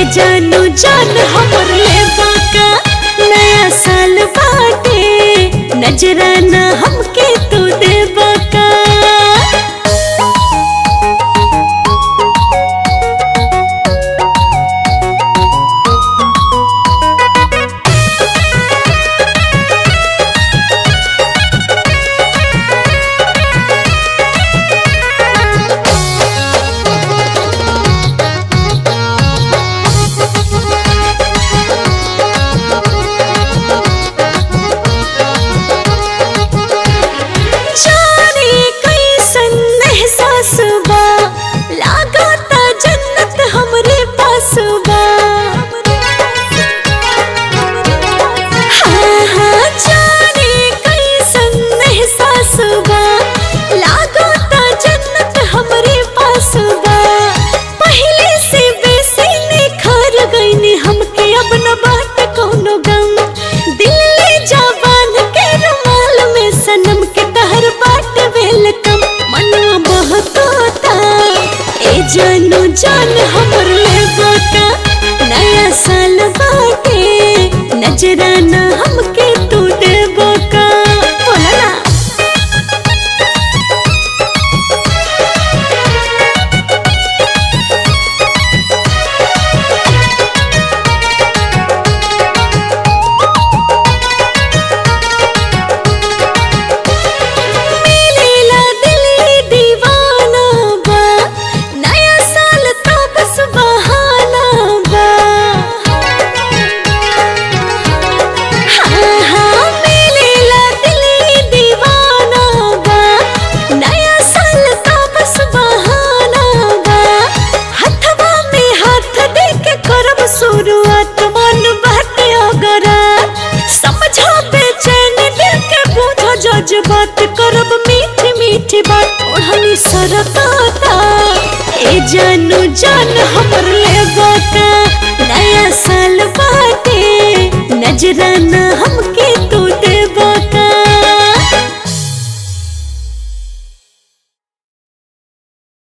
जानू जान हमर लेबा का नया साल बाटे नजराना हमके तू देबा का जाने कैसन एहसास बा लागता जन्नत हमरे पास बा हाँ हाँ जाने कैसन एहसास बा लागता जन्नत हमरे पास बा पहले से बेसी निखर गईनी हमके अब न बात कोनो गम दिल ले जवान के रुमाल में सनम के तहर बाट वेलकम मनवा बहकोता ए जानू जान हमर लेबो का नया साल बाटे नजराना हमके तू देबो का बोला ना मिलेला दिली दीवाना बा नया साल तो बस बहाना बा हाँ हाँ मिलेला दिली दीवाना बा नया साल तो बस बहाना बा हथवा में हाथ दे के करब शुरुआत मन बाटे अगरा समझो बेचैन दिल के बूझो जज्बात करब मीठी मीठी बात ओढ़नी सरकाता ए जानू जान हमर लेबा का